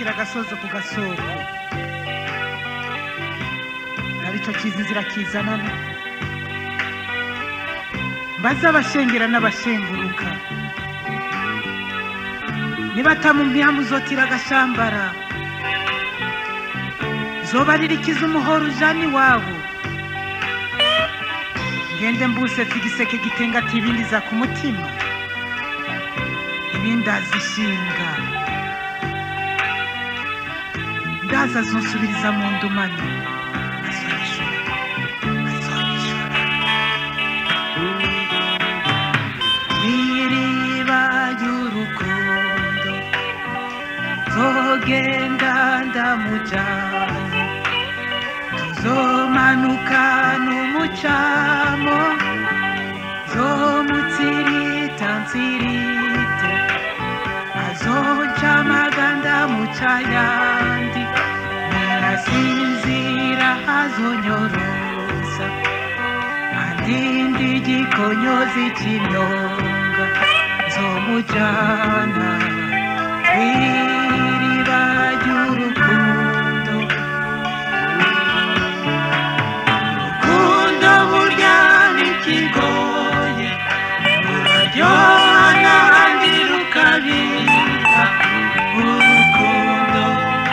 ntiwubakira agasozo ku gasoko aricyo kiza inzira kizanana mbaze abashengera n'abashenguruka nibatamu ntiyamuzotira agashambara zoba ririkiza umuhoro ujana iwabo ngende mbusetse igiseke gitengata ibindi za ku mutima ibindi azishinga ndaza azonsubiriza mu ndumane azonyishura azonyishura iriba ry'urukundo zogenda ndamujyanye tuzomanuka n'umucamo zomutsirita nsirite azonca amaganda muca yandi narasinzira azonyorosa andindi igikonyozi cy'imyonga zomujyana kw'iriba ry'urukundo urukundo burya ntikigoye ruraryoha n'ahandi rukabika urukundo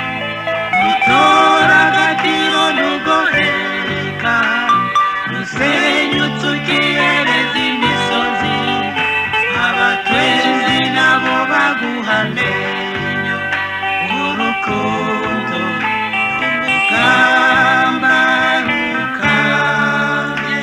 rutora agatiro ntugoheka rusenyutse ukiyereza imisozi abatwenzi nabo baguha amenyo urukundo urugamba rukambye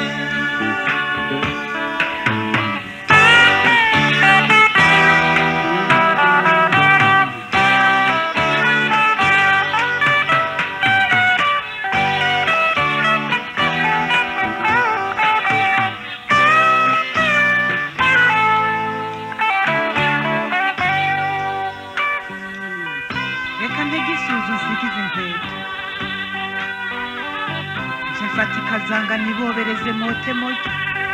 reka ntegisuzu nsigize inkweto nje mfata ikazanga nibobereze mote mote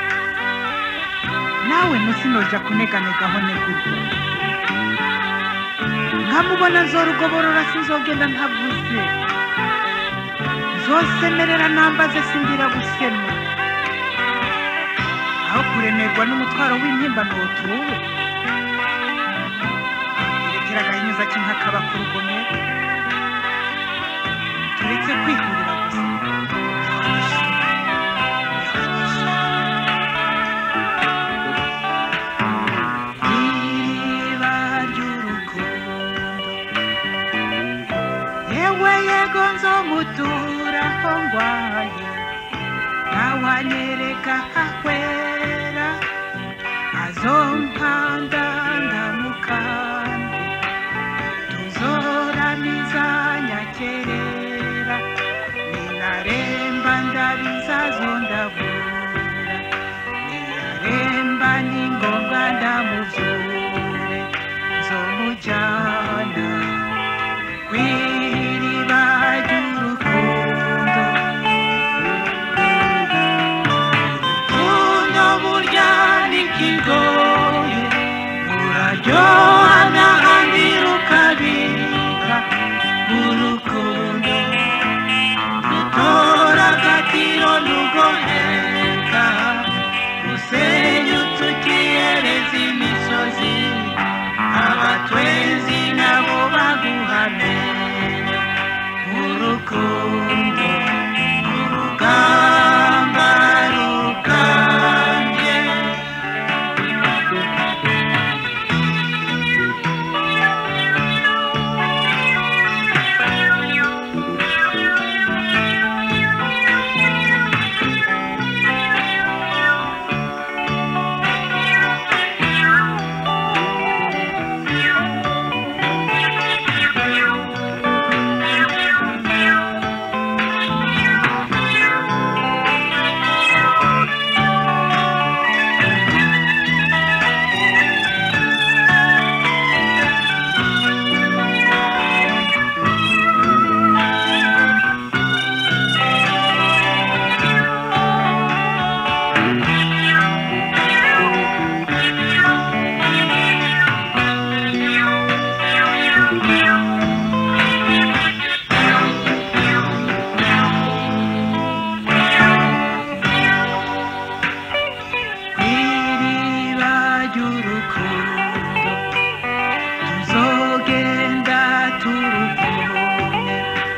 nawe ntusinoja kuneganegaho negurwa nkamubona nzorugoborora sinzogenda ntavuze nzosemerera nambaze sindira gusema aho kuremerwa n'umutwaro w'intimba ntutuwe irekera agahinyuza k'inkakaba ku rugomero turetse kwihurira gusa iriba ry'urukundo yewe yego nzomutura aho ngwaye nawe anyereka ahwera azompanda ndamukande tuzoramiza nyakerera ninaremba ndabiza zondavura niyaremba ni ngombwa ndamuvyure nzomujana kw'iriba ry'urukundo urukundo burya ntikigoye ruraryoha n'ahandi rukabika urukundo rutora agatiro ntugoheka rusenyutse ukiyereza imisozi abatwenzi nabo baguhamenya urukundo urugamba rukambye ry'urukundo tuzogenda turuvomye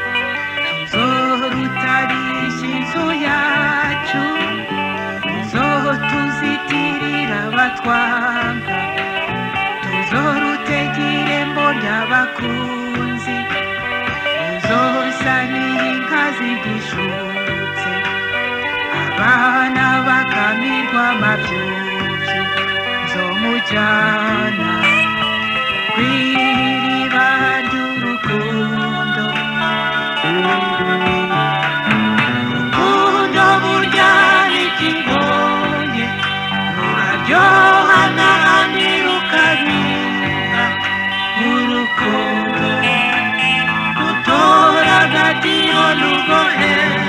tuzorutarisha inzu yacu tuzotuzitirira abatwanga tuzorutega irembo ry'abakunzi tuzosanira inka zigishutse abana bakamirwa amabyuzi nzomujyana kw'iriba ry'urukundo urukundo burya n'ikigoye ruraryoha n'ahandi rukabiha urukundo rutora agatiyo rugohera